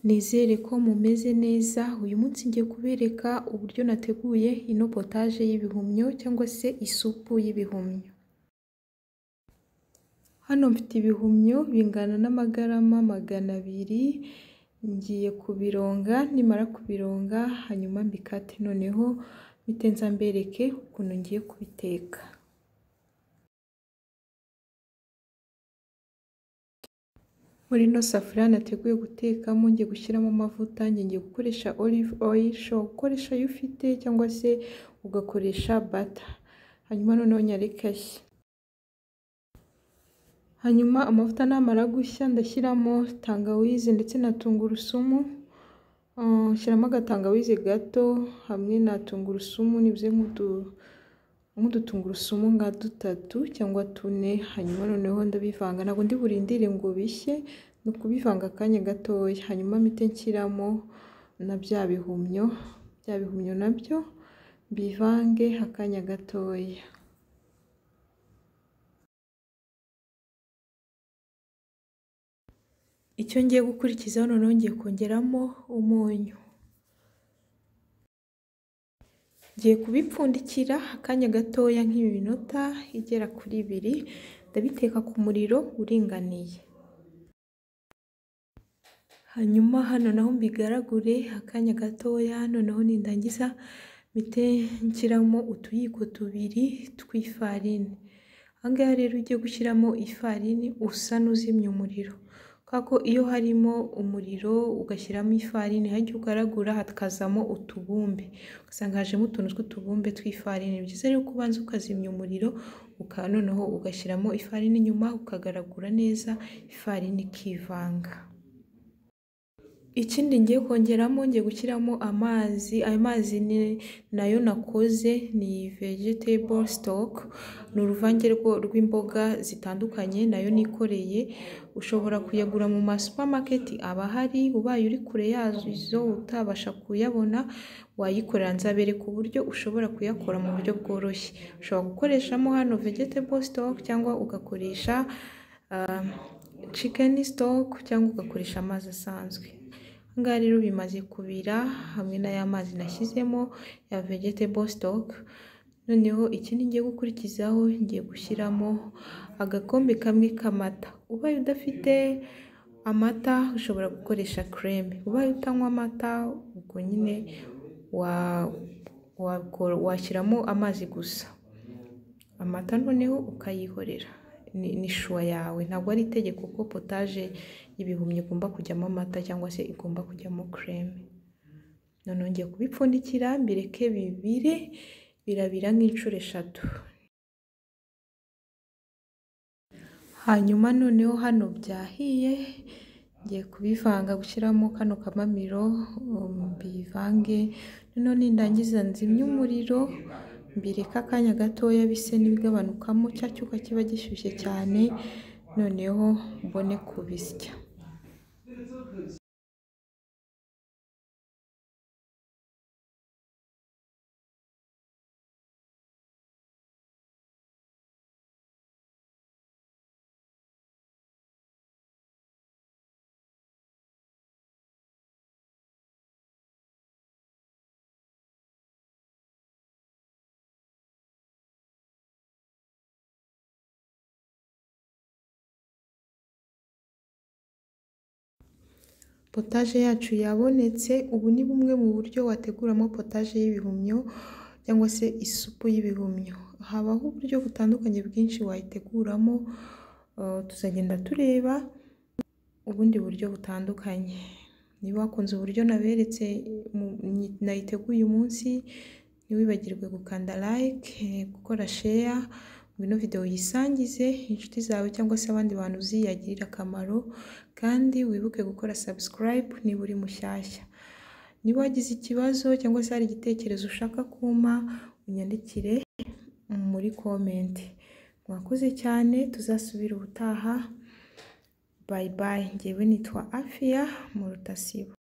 Nizere ko mumeze neza, uyu munsi ngiye kubereka uburyo nateguye ino potaje y'ibihumyo cyangwa se isupu y'ibihumyo. Hano mfite ibihumyo bingana n'amagarama magana abiri, ngiye kubironga, nimara kubironga hanyuma mbikate noneho mpite nza mbereke ukuntu ngiye kubiteka. Muri ino safuriya nateguye gutekamo ngiye gushyiramo amavuta, ngiye gukoresha olive oil, ushobora gukoresha ayo ufite cyangwa se ugakoresha bata. Hanyuma noneho nyareke ashye. Hanyuma amavuta namara gushya ndashyiramo tangawizi ndetse na tungurusumu, nshyiramo agatangawizi gato hamwe na tungurusumu, nibize nk'udutungurusumu nka dutatu cyangwa tune, hanyuma noneho ndabivanga ntabwo ndi burindire ngo bishye, ni ukubivanga akanya gatoya, hanyuma mpite nshyiramo na bya bihumyo, bya bihumyo nabyo mbivange akanya gatoya. Icyo ngiye gukurikizaho noneho ngiye kongeramo umunyu. Ngiye kubipfundikira akanya gatoya nk'iminota igera kuri ibiri, ndabiteka ku muriro uringaniye. Hanyuma hano naho mbigaragure akanya gatoya, noneho nindangiza mpite nshyiramo utuyiko tubiri tw'ifarini. Aha ngaha rero iyo ugiye gushyiramo ifarini usa n'uzimya umuriro, kubera ko iyo harimo umuriro ugashyiramo ifarini hajya ugaragura hakazamo utubumbe, ugasanga hajemo utuntu tw'utubumbe tw'ifarini. Ni byiza rero ko ubanza ukazimya umuriro, noneho ugashyiramo ifarini nyuma ukagaragura neza, ifarini ikivanga. Ikindi ngiye kongeramo ngiye gushyiramo amazi, ayo mazi nayo nakoze ni vegetable stock, ni uruvange rw'imboga zitandukanye nayo nikoreye, ushobora kuyagura mu ma supermarket aba ahari, ubaye uri kure yazo utabasha kuyabona wayikorera, nzabereka uburyo ushobora kuyakora mu buryo bworoshye. Ushobora gukoreshamo hano vegetable stock cyangwa ugakoresha chicken stock cyangwa ugakoresha amazi asanzwe. Aha ngaha rero bimaze kubira hamwe n'aya mazi nashyizemo ya vegetable stock, noneho ikindi ngiye gukurikizaho ngiye gushyiramo agakombe kamwe k'amata. Ubaye udafite amata ushobora gukoresha creme, ubaye utanywa amata ubwo nyine washyiramo amazi gusa, amata noneho ukayihorera, ni shuwa yawe. Ntabwo ari itegeko ko potaje y'ibihumyo igomba kujyamo amata cyangwa se igomba kujyamo creme. Noneho ngiye kubipfundikira mbireke bibire, birabira nk'inshuro eshatu. Hanyuma noneho hano byahiye ngiye kubivanga gushyiramo kano kamamiro mbivange, noneho nindangiza nzimye umuriro mbireke akanya gatoya bise n'ibigabanukamo cya cyuka kiba gishyushye cyane, noneho mbone kubisya. Potaje yacu yabonetse, ubu ni bumwe mu buryo wateguramo potaje y'ibihumyo cyangwa se isupu y'ibihumyo. Habaho uburyo butandukanye bwinshi wayiteguramo, tuzagenda tureba ubundi buryo butandukanye. Niba wakunze uburyo naberetse nayiteguye uyu munsi, ntiwibagirwe gukanda like, gukora share, ngwino video uyisangize inshuti zawe cyangwa se abandi bantu uzi yagirira akamaro, kandi wibuke gukora subscribe niba uri mushyashya. Niba wagize ikibazo cyangwa se hari igitekerezo ushaka kumpa, unyandikire muri comment. Mwakoze cyane, tuzasubira ubutaha, bye bye. Njyewe nitwa Afia Mutasibo.